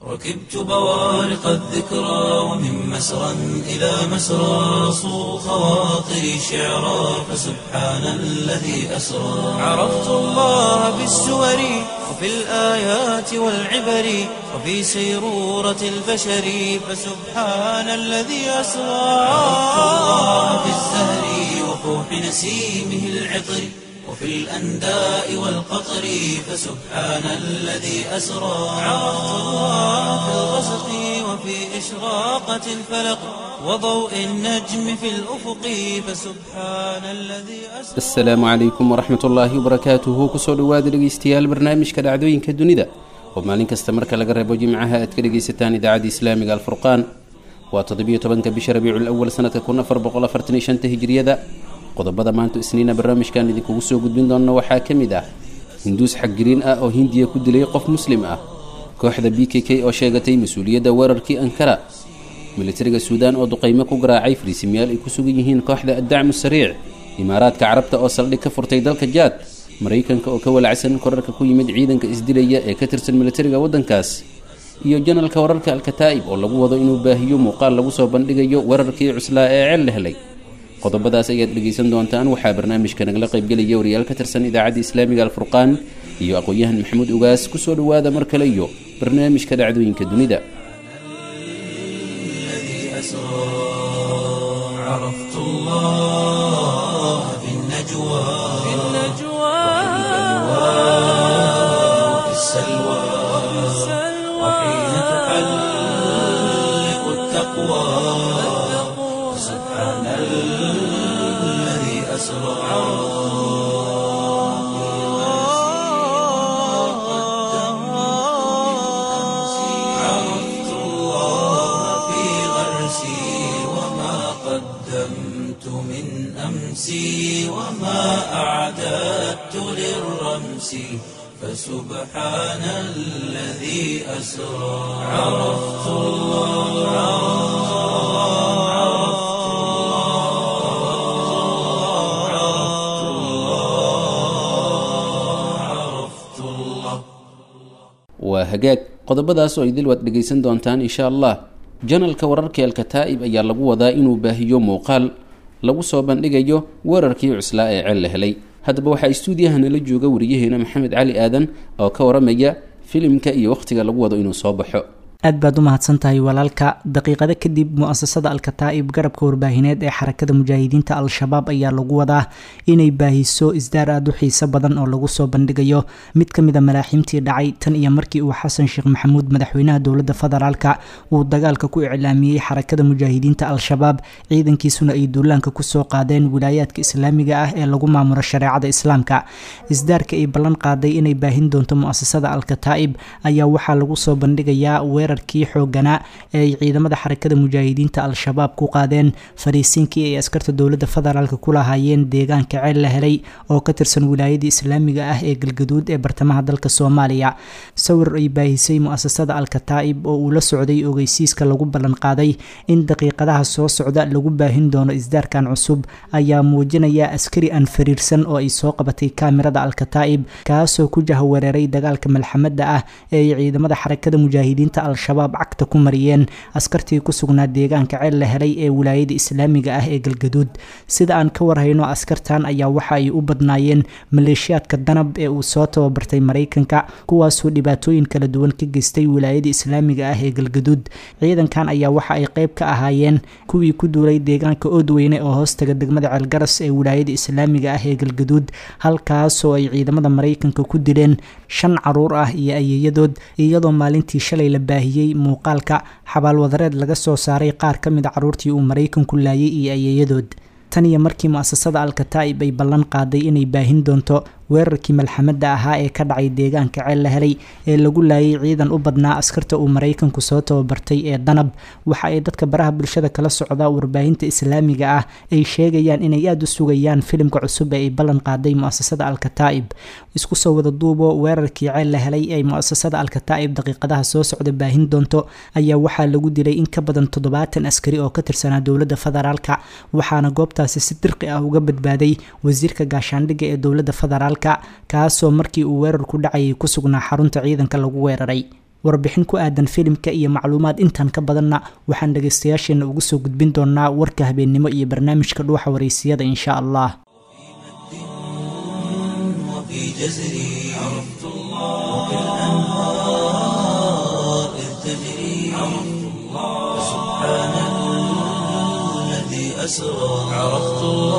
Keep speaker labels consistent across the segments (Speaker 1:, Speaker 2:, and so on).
Speaker 1: ركبت بوارق الذكرى ومن مسرى إلى مسرى صو خواطري شعرا فسبحان الذي أسرى عرفت الله بالسور وفي الآيات والعبر وفي سيرورة البشر فسبحان الذي أسرى عرفت الله بالزهر وفوح نسيمه العطر وفي الأنداء والقطر فسبحان الذي أسرى عرفت الله في الغسق وفي إشراقة الفلق وضوء النجم في الأفق فسبحان الذي أسرى
Speaker 2: asalaamu calaykum waraxmat ullaahi wabarakaatuhu kusoo dhowaada dhegeystayaal barnaamijka dhacdooyinka dunida oo maalin kasta marka laga reebo jimcaha aad ka dhegaysataan idaacadda islaamiga alfurqaan waa toddobiyo tobanka bisha rabiicul awal sanadka kun afar boqol afartan iyo shanta hijriyada qodobada maanta isniina barnaamijkan idinkugu soo gudbin doona waxaa ka mid ah hinduus xaggiriin ah oo hindiya ku dilay qof muslim ah kooxda b k k oo sheegatay mas-uuliyadda weerarkii ankara militariga suudaan oo duqaymo ku garaacay fariisimayaal ay ku sugan yihiin kooxda addacmu sariic imaaraadka carabta oo saldhig ka furtay dalka jaad maraykanka oo ka walacsan korarka ku yimid ciidanka isdilaya ee ka tirsan militariga waddankaas iyo janalka wararka alkataa'ib oo lagu wado inuu baahiyo muuqaal lagu soo bandhigayo weerarkii cuslaa ee ceel la helay qodobadaas ayaad dhegaysan doontaan waxaa barnaamijka nagala qaybgelaya wariyaal ka tirsan idaacadda islaamiga alfurqaan iyo aqoon-yahan maxamuud ugaas kusoo dhowaada mar kale iyo barnaamijka dhacdooyinka dunida
Speaker 1: الذي أسرى عرفت الله في النجوى في وفي السلوى وحين تحلق التقوى سبحان الذي أسرى عرفت الله في غرسي وما قدمت من أمسي وما أعددت للرمس فسبحان الذي أسرى عرفت الله عرفت الله عرفت الله عرفت الله
Speaker 2: waa hagaag qodobadaas oo idil waad dhegaysan doontaan insha allah janalka wararka alkataa'ib ayaa lagu wadaa inuu baahiyo muuqaal lagu soo bandhigayo weerarkii cuslaa ee ceel la helay haddaba waxaa istuudiyaha nala jooga wariyaheena maxamed cali aadan oo ka waramaya filimka iyo wakhtiga lagu wado inuu soo baxo
Speaker 3: aad baad u mahadsan tahay walaalka daqiiqado kadib mu-asasada alkataa'ib garabka warbaahineed ee xarakada mujaahidiinta al-shabaab ayaa lagu wadaa inay baahiso isdaar aada u xiiso badan oo lagu soo bandhigayo mid ka mid a malaaxiimtii dhacay tan iyo markii uu xasan sheekh maxamuud madaxweynaha dowladda federaalka uu dagaalka ku iclaamiyey xarakada mujaahidiinta al-shabaab ciidankiisuna ay duulaanka kusoo qaadeen wilaayaadka islaamiga ah ee lagu maamulo shareecada islaamka isdaarka ay ballan qaaday inay baahin doonto mu-asasada alkataa'ib ayaa waxaa lagu soo bandhigayaa weerar kii xooganaa ee ay ciidamada xarakada mujaahidiinta al-shabaab ku qaadeen fariisiinkii ay askarta dowladda federaalk ku lahaayeen deegaanka ceel la helay oo ka tirsan wilaayadii islaamiga ah ee galgaduud ee bartamaha dalka soomaaliya sawir ay baahisay mu-asasada al-kataa'ib oo uu la socday ogeysiiska lagu ballan qaaday in daqiiqadaha soo socda lagu baahin doono isdaarkan cusub ayaa muujinaya askari aan fariirsan oo ay soo qabatay kaamirada al-kataa'ib kaasoo ku jahawareeray dagaalka malxamada ah ee ay ciidamada xarakada mujaahidiinta al-shabaab cagta ku mariyeen askartii ku sugnaa deegaanka ceel la helay ee wilaayada islaamiga ah ee galgaduud sida aan ka warhayno askartan ayaa waxa ay u badnaayeen maleeshiyaadka danab ee uu soo tababartay maraykanka kuwaasoo dhibaatooyin kala duwan ka geystay wilaayada islaamiga ah ee galgaduud ciidankan ayaa waxa ay qeyb ka ahaayeen kuwii ku duulay deegaanka oodweyne oo hoostaga degmada ceelgaras ee wilaayada islaamiga ah ee galgaduud halkaasoo ay ciidamada maraykanka ku dileen shan caruur ah iyo ayeeyadood iyadoo maalintii shalay la baahiyey muuqaalka xabaalwadareed laga soo saaray qaar ka mid a caruurtii uu maraykanku laayay iyo ayeeyadood tan iyo markii mu-asasada al-kataa'ib ay ballan qaaday inay baahin doonto weerarkii malxamada ahaa ee ka dhacay deegaanka ceel la helay ee lagu laayay ciidan u badnaa askarta uu maraykanku soo tababartay ee danab waxa ay dadka baraha bulshada kala socda warbaahinta islaamiga ah ay sheegayaan inay aada u sugayaan filimka cusub ee ay ballan qaaday mu-asasada al-kataa'ib isku soo wada duubo weerarkii ceel la helay ee mu-asasada al-kataa'ib daqiiqadaha soo socda baahin doonto ayaa waxaa lagu dilay in ka badan toddobaatan askari oo ka tirsanaa dowladda federaalka waxaana goobtaasi si dirqi ah uga badbaaday wasiirka gaashaandhigga ee dowladda federaalk kaasoo markii uu weerarku dhacayay ku sugnaa xarunta ciidanka lagu weeraray warbixin ku aadan filimka iyo macluumaad intan ka badanna waxaan dhagaystayaasheena ugu soo gudbin doonaa warka habeennimo iyo barnaamijka dhuuxa wareysiyada insha allah
Speaker 1: وفي جزري عرفت الله وبالأنهار إذ تجري عرفت الله سبحان الذي أسرى عرفت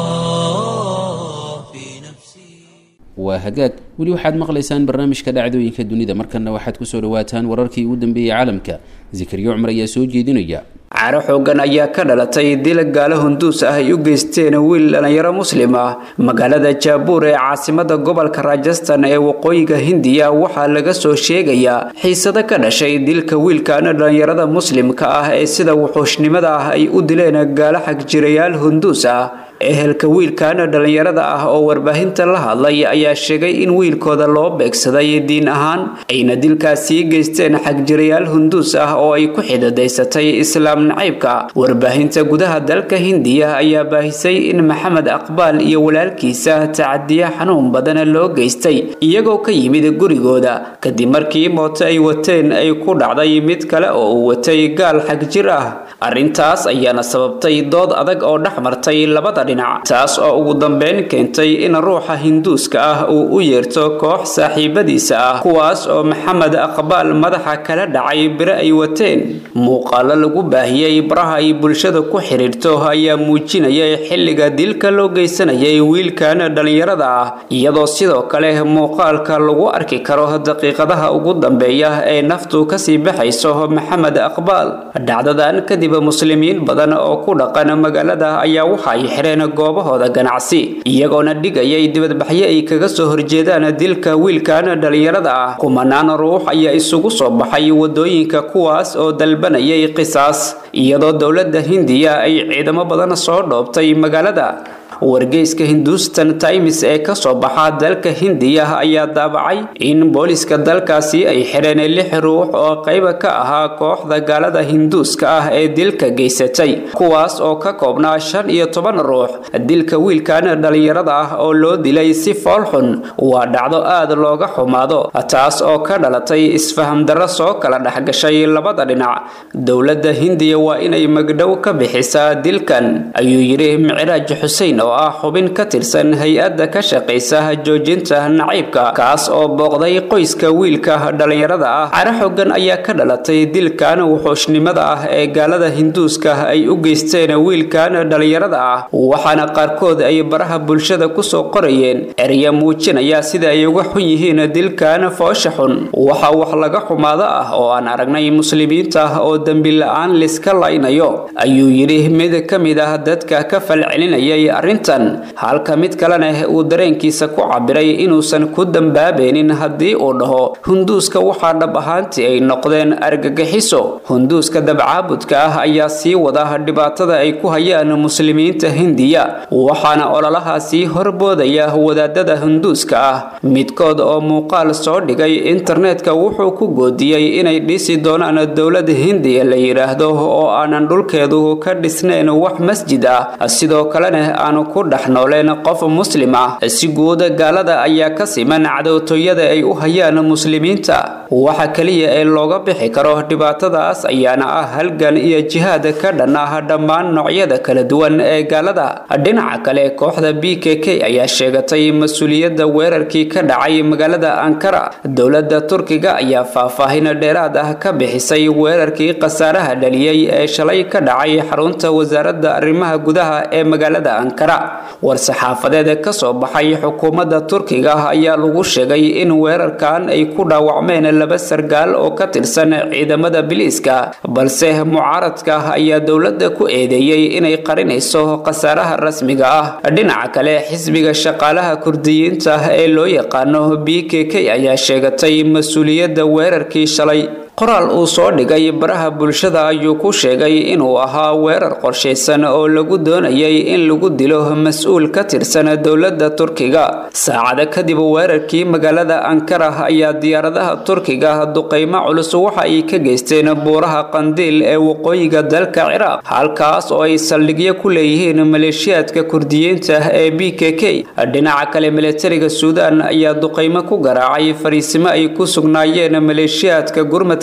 Speaker 1: الله في نفسي
Speaker 2: waa hagaag weli waxaad maqlaysaan barnaamijka dhacdooyinka dunida markanna waxaad kusoo dhawaataan wararkii ugu dambeeyey caalamka zikriyo cumar ayaa soo jeedinaya
Speaker 4: caro xoogan ayaa ka dhalatay dil gaalo hunduus ah ay u geysteen wiil dhallinyaro muslim ah magaalada jaabuur ee caasimada gobolka rajastan ee waqooyiga hindiya waxaa laga soo sheegayaa xiisado ka dhashay dilka wiilkaana dhallinyarada muslimka ah ee sida wuxuushnimada ah ay u dileen gaalo xagjirayaal hunduus ah ehelka wiilkaana dhallinyarada ah oo warbaahinta la hadlay ayaa sheegay in wiilkooda loo beegsaday diin ahaan ayna dilkaasii geysteen xagjirayaal hunduus ah oo ay ku xidadaysatay islaam nacaybka warbaahinta gudaha dalka hindiya ayaa baahisay in maxamed aqbaal iyo walaalkiisa tacadiya xanuun badana loo geystay iyagoo ka yimid gurigooda kadib markii mooto ay wateen ay ku dhacday mid kale oo uu watay gaal xagjir ah arrintaas ayaana sababtay dood adag oo dhex martay labada dhinac taas oo ugu dambeyn keentay in ruuxa hinduuska ah uu u yeerto koox saaxiibadiisa ah kuwaas oo maxamed aqbaal madaxa kala dhacay bire ay wateen muuqaalo lagu baahiyey baraha ay bulshada ku xidhiirto ayaa muujinayay xilliga dilka loo geysanayay wiilkan dhallinyarada ah iyadoo sidoo kale muuqaalka lagu arki karo daqiiqadaha ugu dambeeya ee naftu kasii baxayso maxamed aqbaal dhacdadan kadib muslimiin badan oo ku dhaqan magaalada ayaa waxa ay xireen goobahooda ganacsi iyagoona dhigayay dibadbaxyo ay kaga soo horjeedaan dilka wiilkan dhallinyarada ah kumanaan ruux ayaa isugu soo baxay wadooyinka kuwaas oo dalbanayay qisaas iyadoo dowladda hindiya ay ciidamo badan soo dhoobtay magaalada wargeyska hindustan times ee kasoo baxa dalka hindiya ayaa daabacay in booliska dalkaasi ay xidheen lix ruux oo qayba ka ahaa kooxda gaalada hinduuska ah ee dilka geysatay kuwaas oo ka koobnaa shan iyo toban ruux dilka wiilkan dhallinyarada ah oo loo dilay si foolxun waa dhacdo aad looga xumaado taas oo ka dhalatay isfaham darro soo kala dhexgashay labada dhinac dowladda hindiya waa inay magdhow ka bixisaa dilkan ayuu yidhi micraaj xuseen oo ah xubin ka tirsan hay-adda ka shaqaysa joojinta naciibka kaas oo booqday qoyska wiilka dhallinyarada ah caro xogan ayaa ka dhalatay dilkan wuxuushnimada ah ee gaalada hinduuska ay u geysteen wiilkan dhallinyarada ah waxaana qaarkood ay baraha bulshada kusoo qorayeen erya muujinaya sida ay uga xun yihiin dilkan foosha xun waxa wax laga xumaado ah oo aan aragnay muslimiinta oo dembi la-aan liska laynayo ayuu yidhi mid ka mid ah dadka ka falcelinayay arrintan halka mid kalena uu dareenkiisa ku cabiray inuusan ku dambaabaynin haddii uu dhaho hunduuska waxaa dhab ahaantii ay noqdeen argagixiso hunduuska dabcaabudka ah ayaa sii wada dhibaatada ay ku hayaan muslimiinta hindiya waxaana ololahaasii horboodaya wadaadada hunduuska ah midkood oo muuqaal soo dhigay internetka wuxuu ku goodiyey inay dhisi doonaan dowlad hindiya la yidhaahdo oo aanan dhulkeedu ka dhisnayn wax masjid ah sidoo kalena aanu ku dhex nooleen qof muslim ah si guud gaalada ayaa ka siman cadowtooyada ay u hayaan muslimiinta waxa keliya ee looga bixi karo dhibaatadaas ayaana ah halgan iyo jihaad ka dhan ah dhammaan noocyada kala duwan ee gaalada dhinaca kale kooxda b k k ayaa sheegatay mas-uuliyadda weerarkii ka dhacay magaalada ankara dowladda turkiga ayaa faahfaahin dheeraad ah ka bixisay weerarkii khasaaraha dhaliyey ee shalay ka dhacay xarunta wasaaradda arrimaha gudaha ee magaalada ankara war-saxaafadeed ka soo baxay xukuumadda turkiga ayaa lagu sheegay in weerarkan ay ku dhaawacmeen laba sargaal oo ka tirsan ciidamada biliiska balse mucaaradka ayaa dowladda ku eedeeyey inay qarinayso khasaaraha rasmiga ah dhinaca kale xisbiga shaqaalaha kurdiyiinta ee loo yaqaano b k k ayaa sheegatay mas-uuliyadda weerarkii shalay qoraal uu soo dhigay baraha bulshada ayuu ku sheegay inuu ahaa weerar qorshaysan oo lagu doonayay in lagu dilo mas-uul ka tirsan dowladda turkiga saacado kadib weerarkii magaalada ankara ayaa diyaaradaha turkiga duqaymo culus waxa ay ka geysteen buuraha qandiil ee waqooyiga dalka ciraaq halkaas oo ay saldhigyo ku leeyihiin maleeshiyaadka kurdiyiinta ee b k k dhinaca kale militariga suudaan ayaa duqaymo ku garaacay fariisimo ay ku sugnaayeen maleeshiyaadka gurmad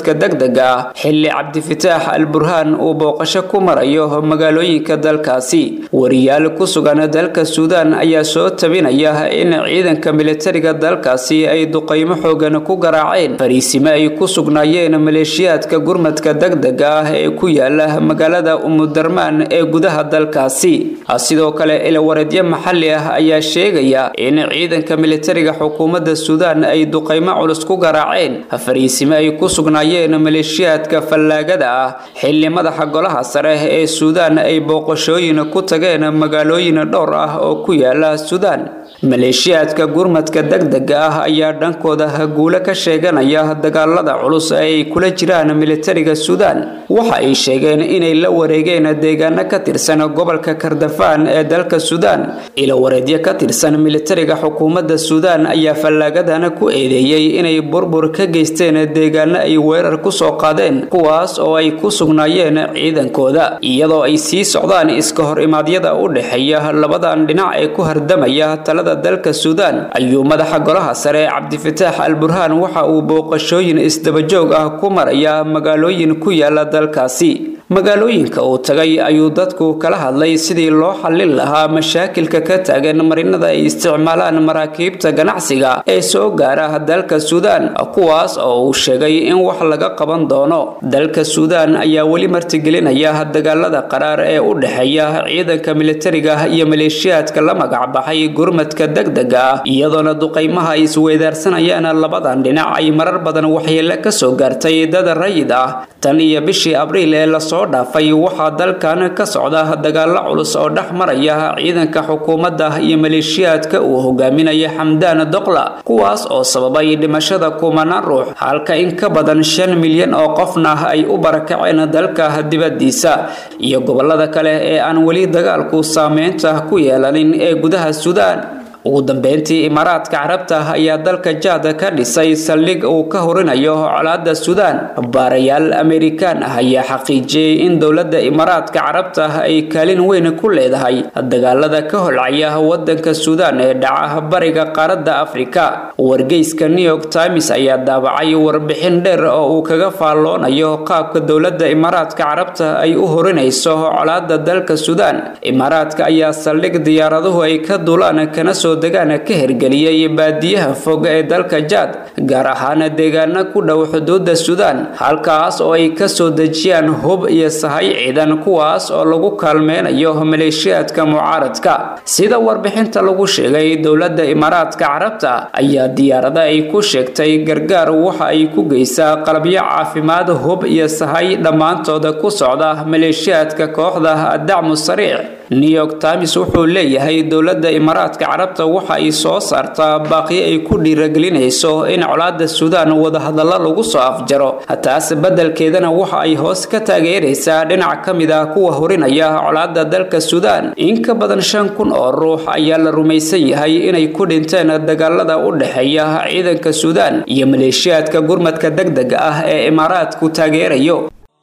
Speaker 4: gurmadka degdega ah xilli cabdifitaax al burhaan uu booqasho ku marayo magaalooyinka dalkaasi wariyaal ku sugan dalka suudaan ayaa soo tabinaya in ciidanka militariga dalkaasi ay duqaymo xoogan ku garaaceen fariisime ay ku sugnaayeen maleeshiyaadka gurmadka degdega ah ee ku yaala magaalada umudarmaan ee gudaha dalkaasi sidoo kale ilawareedyo maxalli ah ayaa sheegaya in ciidanka militariga xukuumadda suudaan ay duqaymo culus ku garaaceen fariisime ay ku sugnaayeen maleeshiyaadka fallaagada ah xilli madaxa golaha sare ee suudaan ay booqashooyin ku tageen magaalooyin dhowr ah oo ku yaala suudaan maleeshiyaadka gurmadka degdega ah ayaa dhankooda guulo ka sheeganaya dagaalada culus ay kula jiraan militariga suudaan waxa ay sheegeen inay la wareegeen deegaano ka tirsan gobolka kardafaan ee dalka suudaan ilawareedyo ka tirsan militariga xukuumadda suudaan ayaa fallaagadana ku eedeeyey inay burbur ka geysteen deegaano ay weerar ku soo qaadeen kuwaas oo ay ku sugnaayeen ciidankooda iyadoo ay sii socdaan iska hor imaadyada u dhexeeya labadan dhinac ee ku hardamaya talada dalka suudaan ayuu madaxa golaha sare cabdifitaax al burhaan waxa uu booqashooyin isdabajoog ah ku maraya magaalooyin ku yaala dalkaasi magaalooyinka uu tagay ayuu dadku kala hadlay sidii loo xallin lahaa mashaakilka ka taagan marinada ay isticmaalaan maraakiibta ganacsiga ee soo gaara dalka suudaan kuwaas oo uu sheegay in wax laga qaban doono dalka suudaan ayaa weli martigelinaya dagaalada qaraar ee u dhexeeya ciidanka militariga iyo maleeshiyaadka la magacbaxay gurmadka degdega ah iyadoona duqaymaha ay isweydaarsanayaan labadan dhinac ay marar badan waxyeelo kasoo gaartay dad rayid ah tan iyo bishii abriil ee lasoo dhaafay waxaa dalkan ka socda dagaalo culus oo dhex maraya ciidanka xukuumadda iyo maleeshiyaadka uu hogaaminaya xamdaan doqla kuwaas oo sababay dhimashada kumanaan ruux halka in ka badan shan milyan oo qofna ay u barakaceen dalka dibadiisa iyo gobolada kale ee aan weli dagaalku saameynta ku yeelanin ee gudaha suudaan ugu dambeyntii imaaraadka carabta ayaa dalka jaad ka dhisay saldhig uu ka horinayo colaada suudaan baarayaal amerikaan ah ayaa xaqiijiyey in dowladda imaaraadka carabta ay kaalin weyn ku leedahay dagaalada ka holcaya wadanka suudaan ee dhaca bariga qaaradda afrika wargeyska new york times ayaa daabacay warbixin dheer oo uu kaga faalloonayo qaabka dowladda imaaraadka carabta ay u horinayso colaada dalka suudaan imaaraadka ayaa saldhig diyaaraduhu ay ka duulaan kana soo degaan ka hergeliyey baadiyaha fog ee dalka jaad gaar ahaan deegaano ku dhow xuduudda suudaan halkaas oo ay kasoo dejiyaan hub iyo sahay ciidan kuwaas oo lagu kaalmeynayo maleeshiyaadka mucaaradka sida warbixinta lagu sheegay dowladda imaaraadka carabta ayaa diyaarada ay ku sheegtay gargaar waxa ay ku geysaa qalabyo caafimaad hub iyo sahay dhammaantooda ku socda maleeshiyaadka kooxda dacmu sariic new york times wuxuu leeyahay dowladda imaaraadka carabta waxa ay soo saartaa baaqiyo ay ku dhiiragelinayso in colaada suudaan wadahadallo lagu soo afjaro taas beddelkeedana waxa ay hoos ka taageeraysaa dhinac ka mid ah kuwa horinaya colaada dalka suudaan in ka badan shan kun oo ruux ayaa la rumaysan yahay inay ku dhinteen dagaalada u dhexeeya ciidanka suudaan iyo maleeshiyaadka gurmadka degdega ah ee imaaraadku taageerayo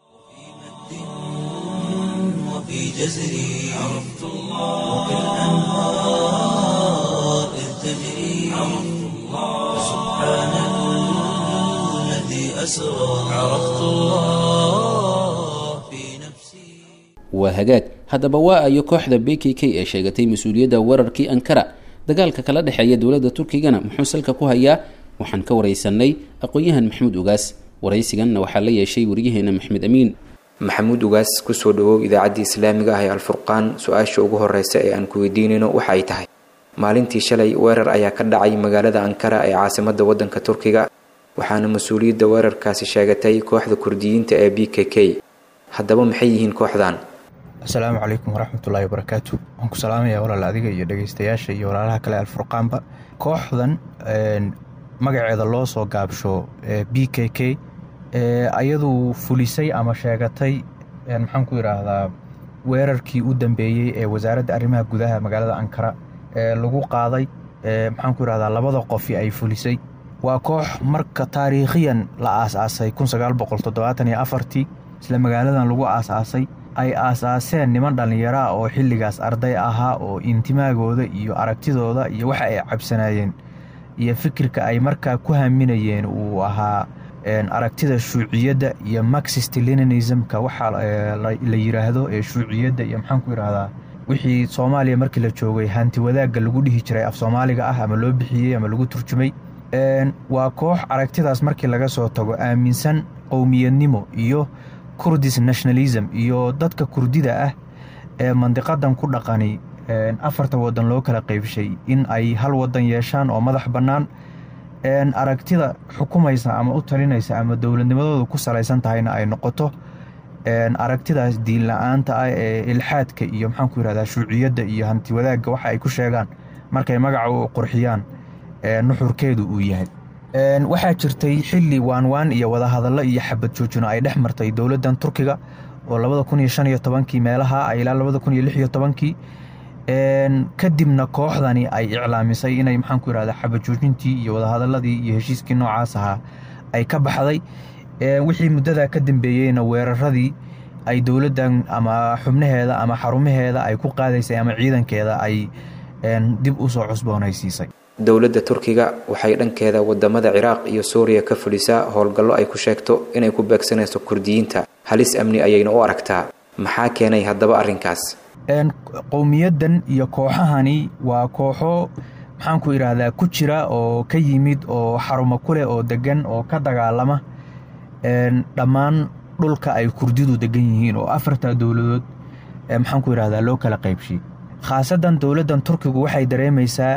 Speaker 1: جزري عرفت الله وكالأنهار إذ تجري عرفت الله سبحان الذي أسرى عرفت الله في نفسي
Speaker 2: waa hagaag haddaba waa ayo kooxda b k k ee sheegatay mas-uuliyadda weerarkii ankara dagaalka kala dhexeeya dowladda turkigana muxuu salka ku hayaa waxaan ka wareysanay aqoon-yahan maxamuud ugaas waraysiganna waxaa la yeeshay wariyaheena maxmed amiin
Speaker 5: maxamuud ugaas kusoo dhawow idaacaddii islaamiga ah ee alfurqaan su-aasha ugu horeysa ee aan ku weydiinayno waxa ay tahay maalintii shalay weerar ayaa ka dhacay magaalada ankara ee caasimadda waddanka turkiga waxaana mas-uuliyadda weerarkaasi sheegatay kooxda kurdiyiinta ee b k k haddaba maxay yihiin kooxdan
Speaker 6: asalaamu calaykum waraxmatullaahi wabarakaatu waxaan ku salaamayaa walaal adiga iyo dhegeystayaasha iyo walaalaha kale alfurqaanba kooxdan magaceeda loo soo gaabsho b k k ayadu fulisay ama sheegatay maxaan ku yidhaahdaa weerarkii u dambeeyey ee wasaaradda arrimaha gudaha magaalada ankara ee lagu qaaday maxaan ku yidhahdaa labada qofi ay fulisay waa koox marka taariikhiyan la aas-aasay ii isla magaaladan lagu aas-aasay ay aas-aaseen niman dhallinyaraa oo xilligaas arday ahaa oo intimaagooda iyo aragtidooda iyo waxa ay cabsanaayeen iyo fikirka ay markaa ku haminayeen uu ahaa aragtida shuuciyadda iyo maxist leninismka waxaa la yiraahdo ee shuuciyadda iyo maxaan ku yidhahdaa wixii soomaaliya markii la joogay hanti wadaagga lagu dhihi jiray af soomaaliga ah ama loo bixiyey ama lagu turjumay waa koox aragtidaas markii laga soo tago aaminsan qowmiyadnimo iyo kurdis nationalism iyo dadka kurdida ah ee mandiqadan ku dhaqani afarta wadan loo kala qeybshay in ay hal wadan yeeshaan oo madax bannaan aragtida xukumaysa ama u talinaysa ama dowladnimadooda ku salaysan tahayna ay noqoto aragtidaas diin la-aanta ah ee ilxaadka iyo maxaanku yihahdaa shuuciyadda iyo hanti wadaagga waxa ay ku sheegaan markay magaca u qurxiyaan nuxurkeedu uu yahay waxaa jirtay xili waanwaan iyo wadahadallo iyo xabad joojino ay dhex martay dowladdan turkiga oo labada kun iyo shan iyo tobankii meelaha ilaa labada kun iyo lix iyo tobankii kadibna kooxdani ay iclaamisay inay maxaanku yihahda xabad joojintii iyo wadahadaladii iyo heshiiskii noocaas ahaa ay ka baxday wixii muddadaa ka dambeeyeyna weeraradii ay dowladdan ama xubnaheeda ama xarumaheeda ay ku qaadaysay ama ciidankeeda ay dib u soo cusboonaysiisay
Speaker 5: dowladda turkiga waxay dhankeeda wadamada ciraaq iyo suuriya ka fadhisaa howlgallo ay ku sheegto inay ku beegsanayso kurdiyiinta halis amni ayayna u aragtaa maxaa keenay haddaba arrinkaas
Speaker 6: qowmiyaddan iyo kooxahani waa kooxo maxaanku idhaahdaa ku jira oo ka yimid oo xarumo ku leh oo degan oo ka dagaalama dhammaan dhulka ay kurdidu degan yihiin oo afarta dowladood maxaanku idhahdaa loo kala qaybshay khaasadan dowladdan turkigu waxay dareemaysaa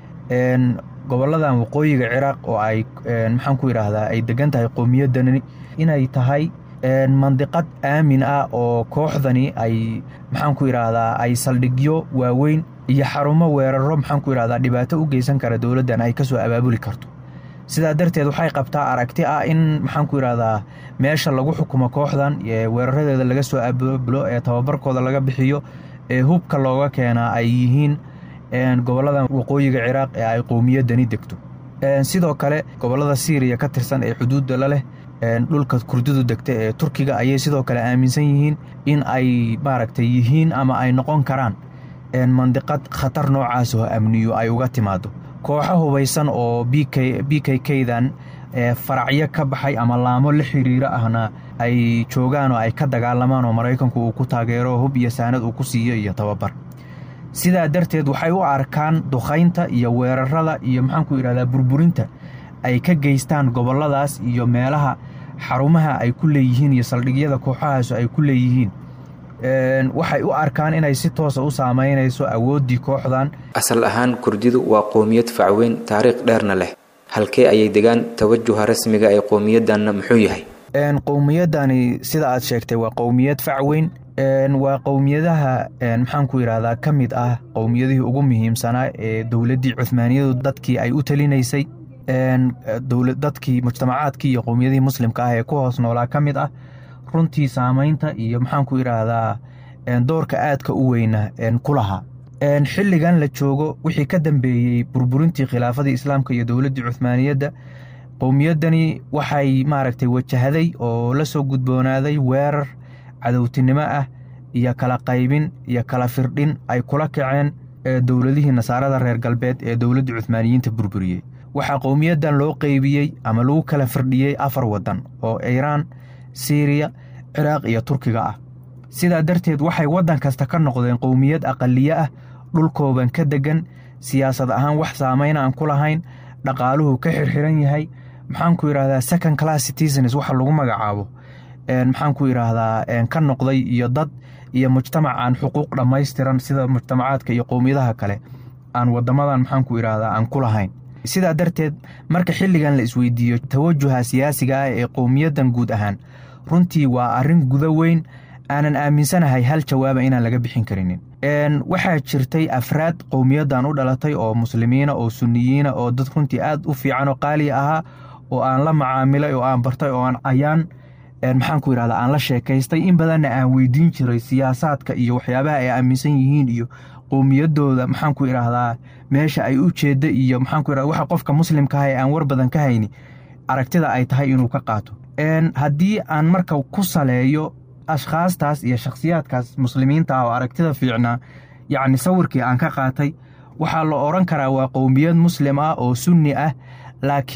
Speaker 6: gobolladan waqooyiga ciraaq oo ay maxaanku idhaahdaa ay degan tahay qowmiyaddani inay tahay mandiqad aamin ah oo kooxdani ay maxaanku idhaahdaa ay saldhigyo waaweyn iyo xarumo weeraro maxaanku idhahdaa dhibaato u geysan kara dowladdan ay kasoo abaabuli karto sidaa darteed waxay qabtaa aragti ah in maxaanku idhahdaa meesha lagu xukumo kooxdan weeraradeeda laga soo abaabulo ee tababarkooda laga bixiyo ee hubka looga keenaa ay yihiin gobolladan waqooyiga ciraaq ee ay qowmiyaddani degto sidoo kale gobollada siiriya ka tirsan ee xuduudda la leh dhulka kurdidu degta ee turkiga ayay sidoo kale aaminsan yihiin in ay maaragtay yihiin ama ay noqon karaan mandiqad khatar noocaas oo amniyo ay uga timaado kooxo hubaysan oo b k kdan faracyo ka baxay ama laamo la xiriiro ahna ay joogaan oo ay ka dagaalamaan oo maraykanku uu ku taageero hub iyo saanad uu ku siiyo iyo tababar sidaa darteed waxay u arkaan dukaynta iyo weerarada iyo maxaanku idhahdaa burburinta ay ka geystaan gobolladaas iyo meelaha xarumaha ay ku leeyihiin iyo saldhigyada kooxahaas ay ku leeyihiin waxay u arkaan inay si toosa u saamaynayso awooddii kooxdan
Speaker 5: asal ahaan kurdidu waa qowmiyad facweyn taariikh dheerna leh halkee ayay degaan tawajuha rasmiga ee qowmiyaddanna muxuu yahay
Speaker 6: qowmiyaddani sida aad sheegtay waa qowmiyad facweyn waa qowmiyadaha maxaanku yidhahdaa ka mid ah qowmiyadihii ugu muhiimsanaa ee dowladdii cuhmaaniyadu dadkii ay u talinaysay dadkii mujtamacaadkii iyo qowmiyadihii muslimka ah ee ku hoos noolaa ka mid ah runtii saamaynta iyo maxaanku idhaahdaa doorka aadka u weyna ku lahaa xilligan la joogo wixii ka dambeeyey burburintii khilaafadii islaamka iyo dowladdii cuhmaaniyadda qowmiyaddani waxay maaragtay wajahday oo la soo gudboonaaday weerar cadowtinimo ah iyo kala qaybin iyo kala firdhin ay kula kaceen dowladihii nasaarada reer galbeed ee dowladda cuhmaaniyiinta burburiyey waxaa qowmiyaddan loo qeybiyey ama lagu kala firdhiyey afar waddan oo iiraan siiriya ciraaq iyo turkiga ah sidaa darteed waxay waddan kasta ka noqdeen qowmiyad aqaliye ah dhulkooban ka deggan siyaasad ahaan wax saamayn aan ku lahayn dhaqaaluhu ka xirxiran yahay maxaanku yidhahdaa second class citizens waxa lagu magacaabo maxaanku yidhaahdaa ka noqday iyo dad iyo mujtamac aan xuquuq dhammaystiran sida mujtamacaadka iyo qowmiyadaha kale aan wadamadan maxaanku yidhaahdaa aan ku lahayn sidaa darteed marka xilligan la isweydiiyo tawajuha siyaasiga ah ee qowmiyaddan guud ahaan runtii waa arrin guda weyn aanan aaminsanahay hal jawaaba inaan laga bixin karinin waxaa jirtay afraad qowmiyaddan u dhalatay oo muslimiina oo suniyiina oo dad runtii aad u fiican oo qaaliya ahaa oo aan la macaamilay oo aan bartay oo aan ayaan maxaanku yidhahdaa aan la sheekaystay in badanna aan weydiin jiray siyaasaadka iyo waxyaabaha ay aaminsan yihiin iyo qowmiyaddooda maxaanku idhaahdaa meesha ay u jeedda iyo maxaanku yidhahda waxa qofka muslimka ah ee aan war badan ka hayni aragtida ay tahay inuu ka qaato haddii aan marka ku saleeyo ashkhaastaas iyo shakhsiyaadkaas muslimiinta ah oo aragtida fiicnaa yacni sawirkii aan ka qaatay waxaa la odhan karaa waa qowmiyad muslim ah oo sunni ah laakiin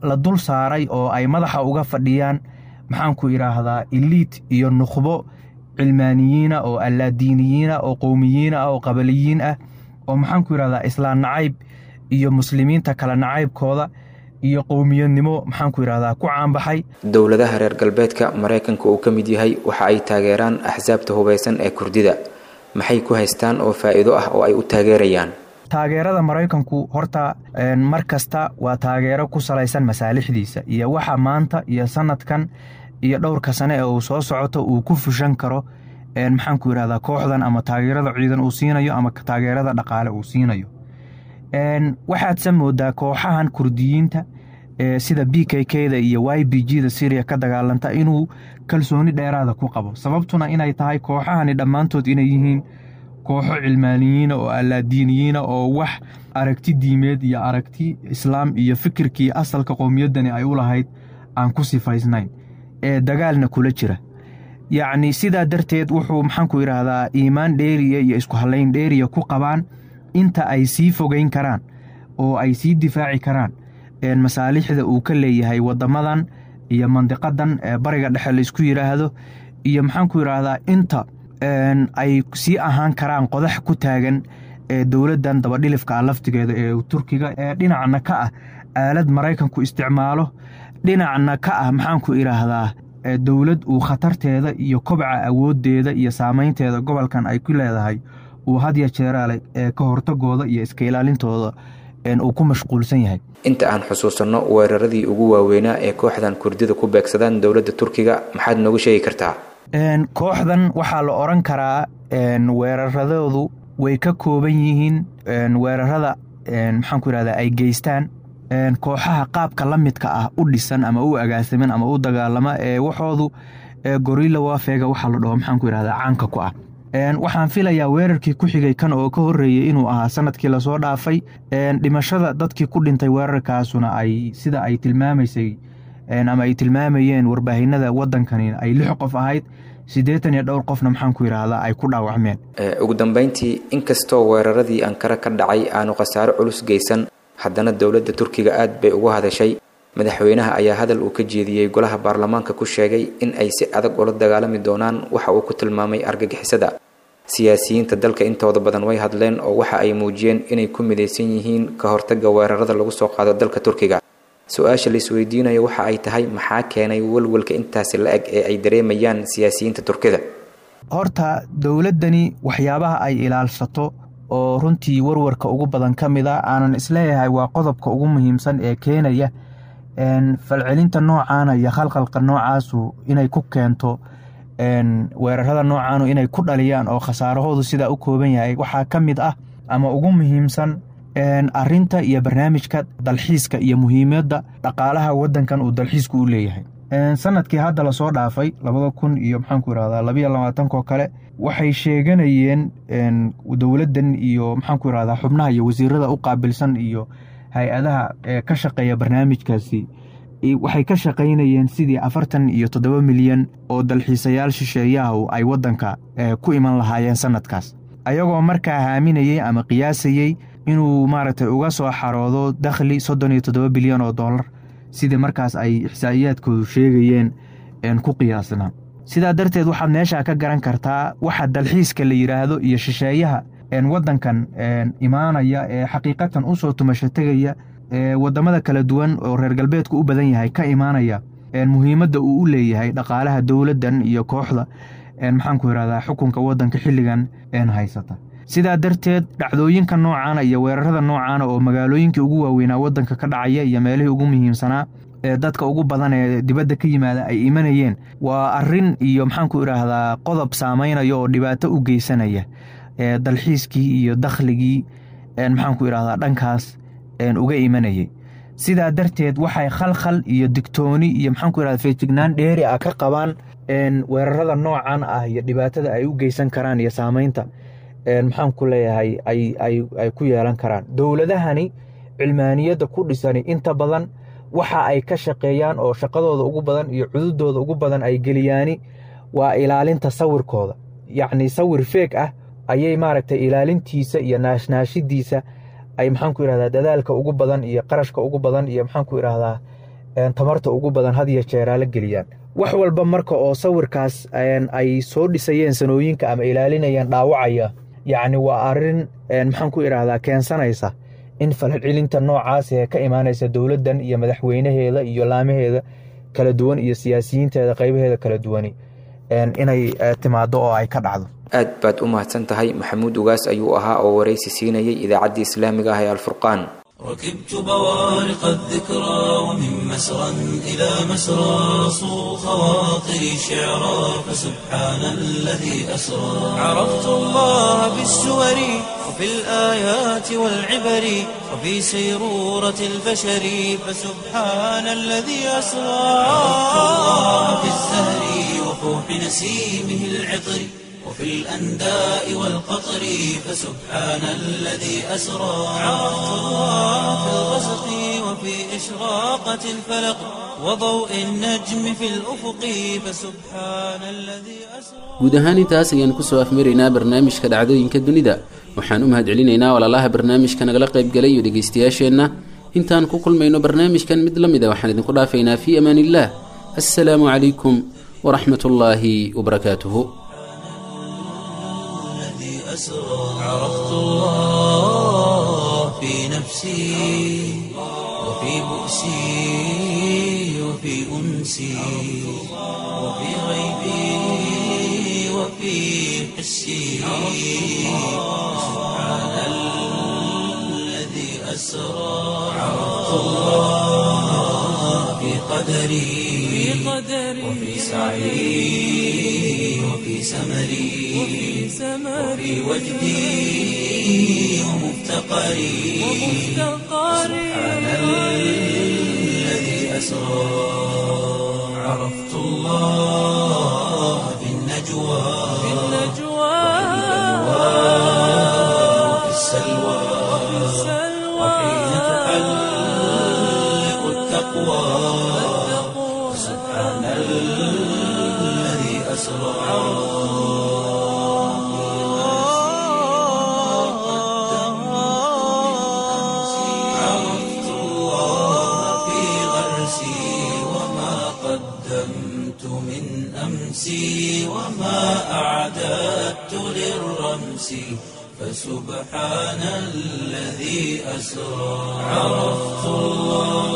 Speaker 6: la dul saaray oo ay madaxa uga fadhiyaan maxaanku idhaahdaa iliid iyo nukhbo cilmaaniyiina oo allaadiiniyiina oo qowmiyiina oo qabaliyiin ah oo maxaanku idhahdaa islaan nacayb iyo muslimiinta kale nacaybkooda iyo qowmiyadnimo maxaanku idhahdaa ku caanbaxay
Speaker 5: dowladaha reer galbeedka maraykanka uu ka mid yahay waxa ay taageeraan axsaabta hubaysan ee kurdida maxay ku haystaan oo faa'iido ah oo ay u taageerayaan
Speaker 6: taageerada maraykanku horta mar kasta waa taageero ku salaysan masaalixdiisa iyo waxa maanta iyo sanadkan iyo dhowrka sane ee uu soo socoto uu ku fushan karo maxaanku yidhahdaa kooxdan ama taageerada ciidan uu siinayo ama taageerada dhaqaale uu siinayo waxaadse moodaa kooxahan kurdiyiinta sida b k k da iyo y b g da syriya ka dagaalanta inuu kalsooni dheeraada ku qabo sababtuna inay tahay kooxahani dhammaantood inay yihiin kooxo cilmaaniyiina oo allaadiiniyiina oo wax aragti diimeed iyo aragti islaam iyo fikirkii asalka qowmiyaddani ay u lahayd aan ku sifaysnayn ee dagaalna kula jira yacni sidaa darteed wuxuu maxaanku yidhaahdaa iimaan dheeriya iyo isku hallayn dheeriya ku qabaan inta ay sii fogeyn karaan oo ay sii difaaci karaan masaalixda uu ka leeyahay waddamadan iyo mandiqadan ee bariga dhexe laysku yidhaahdo iyo maxaanku yidhaahdaa inta ay sii ahaan karaan qodax ku taagan ee dowladdan dabadhilifka ah laftigeeda ee turkiga ee dhinacna ka ah aalad maraykanku isticmaalo dhinacna ka ah maxaanku idhaahdaa dowlad uu khatarteeda iyo kobca awooddeeda iyo saamaynteeda gobolkan ay ku leedahay uu hadya jeeraale ee ka hortagooda iyo iska ilaalintooda uu ku mashquulsan yahay
Speaker 5: inta aan xusuusanno weeraradii ugu waaweynaa ee kooxdan kurdida ku beegsadaan dowladda turkiga maxaad noogu sheegi kartaa
Speaker 6: kooxdan waxaa la odhan karaa weeraradoodu way ka kooban yihiin weerarada maxaanku yidhahdaa ay geystaan kooxaha qaabka la midka ah u dhisan ama u agaasiman ama u dagaalama ee waxoodu gorilla wafeega waxaa la dhaho maxaanku yidhahdaa caanka ku ah waxaan filayaa weerarkii ku xigay kan oo ka horreeyey inuu ahaa sanadkii lasoo dhaafay dhimashada dadkii ku dhintay weerarkaasuna ay sida ay tilmaamaysay ama ay tilmaamayeen warbaahinada waddankani ay lix qof ahayd siddeetan iyo dhowr qofna maxaanku yidhaahdaa ay ku dhaawacmeen
Speaker 5: ugu dambayntii inkastoo weeraradii ankara ka dhacay aanu khasaaro culus geysan haddana dowladda turkiga aad bay uga hadashay madaxweynaha ayaa hadal uu ka jeediyey golaha baarlamaanka ku sheegay in ay si adag ula dagaalami doonaan waxa uu ku tilmaamay argagixisada siyaasiyiinta dalka intooda badan way hadleen oo waxa ay muujiyeen inay ku midaysan yihiin ka hortagga weerarada lagu soo qaado dalka turkiga su-aasha la isweydiinayo waxa ay tahay maxaa keenay walwalka intaasi la eg ee ay dareemayaan siyaasiyiinta turkida
Speaker 6: horta dowladdani waxyaabaha ay ilaalsato oo runtii warwarka ugu badan ka mid a aanan isleeyahay waa qodobka ugu muhiimsan ee keenaya falcelinta noocaana iyo khalqalka noocaasu inay ku keento weerarada noocaanu inay ku dhaliyaan oo khasaarahoodu sidaa u kooban yahay waxaa ka mid ah ama ugu muhiimsan arinta iyo barnaamijka dalxiiska iyo muhiimadda dhaqaalaha waddankan uu dalxiisku u leeyahay sanadkii hadda lasoo dhaafay labada kun iyo maxaanku irahdaa labayo labaatankoo kale waxay sheeganayeen dowladdan iyo maxaanku irahdaa xubnaha iyo wasiirada u qaabilsan iyo hay-adaha ka shaqeeya barnaamijkaasi waxay ka shaqaynayeen sidii afartan iyo toddoba milyan oo dalxiisayaal shisheeyahu ay waddanka ku iman lahaayeen sanadkaas ayagoo markaa haaminayey ama qiyaasayey inuu maaragtay uga soo xaroodo dakhli soddon iyo toddoba bilyan oo dollar sidii markaas ay ixsaa'iyaadkoodu sheegayeen ku qiyaasnaa sidaa darteed waxaad meeshaa ka garan kartaa waxa dalxiiska la yidhaahdo iyo shisheeyaha waddankan imaanaya ee xaqiiqatan u soo tumasho tegaya waddamada kala duwan oo reer galbeedku u badan yahay ka imaanaya muhiimadda uu u leeyahay dhaqaalaha dowladdan iyo kooxda maxaanku yidhahdaa xukunka waddanka xilligan haysata sidaa darteed dhacdooyinka noocaana iyo weerarada noocaana oo magaalooyinkii ugu waaweynaa waddanka ka dhacaya iyo meelihii ugu muhiimsanaa ee dadka ugu badan ee dibadda ka yimaada ay imanayeen waa arrin iyo maxaanku idhaahdaa qodob saamaynaya oo dhibaato u geysanaya dalxiiskii iyo dakhligii maxaanku idhahdaa dhankaas uga imanayay sidaa darteed waxay khalkhal iyo digtooni iyo maxaanku idhahda feejignaan dheeri ah ka qabaan weerarada noocan ah iyo dhibaatada ay u geysan karaan iyo saamaynta maxaanku leeyahay ay ku yeelan karaan dowladahani cilmaaniyadda ku dhisani inta badan waxa ay ka shaqeeyaan oo shaqadooda ugu badan iyo cududooda ugu badan ay geliyaani waa ilaalinta sawirkooda yacni sawir feeg ah ayay maaragtay ilaalintiisa iyo naashnaashidiisa ay maxaanku idhahdaa dadaalka ugu badan iyo qarashka ugu badan iyo maxaanku idhahdaa tamarta ugu badan had iyo jeeraa la geliyaan wax walba marka oo sawirkaas ay soo dhisayeen sanooyinka ama ilaalinayeen dhaawacaya yacni waa arrin maxaan ku idhaahdaa keensanaysa in falcelcelinta noocaas ee ka imaanaysa dowladdan iyo madaxweynaheeda iyo laamaheeda kala duwan iyo siyaasiyiinteeda qaybaheeda kala duwani inay timaado oo ay ka dhacdo
Speaker 5: aad baad u mahadsan tahay maxamuud ugaas ayuu ahaa oo waraysi siinayay idaacaddii islaamiga ah ee alfurqaan
Speaker 1: ركبت بوارق الذكرى ومن مسرى إلى مسرى صو خواطري شعرا فسبحان الذي أسرى عرفت الله بالسور وفي الآيات والعبر وفي سيرورة البشر فسبحان الذي أسرى عرفت الله في الزهر وفوح نسيمه العطر وفي الأنداء والقطر فسبحان الذي أسرى عرفت الله في الغسق وفي إشراقة الفلق وضوء النجم في الأفق فسبحان الذي أسرى
Speaker 2: guud ahaan intaas ayaan kusoo afmaraynaa barnaamijka dhacdooyinka dunida waxaan u mahadcelinaynaa walaalaha barnaamijka nagala qaybgalay iyo dhegaystayaasheenna intaan ku kulmayno barnaamijkan mid la mid a waxaan idinku dhaafaynaa fii amaan illaah assalaamu calaykum waraxmat ullaahi wabarakaatuhu
Speaker 1: أسرى عرفت الله في نفسي وفي بؤسي وفي أنسي وفي غيبي وفي حسي سبحان الذي أسرى عرفت الله في قدري وفي سعي وفي سمري وفي وجدي ومفتقري سبحان الذي أسرى عرفت الله في النجوى وفي السلوى وحين تحلق التقوى سبحان الذي أسرى عرفت الله في غرسي وما قدمت من أمسي وما أعددت للرمس فسبحان الذي أسرى عرفت الله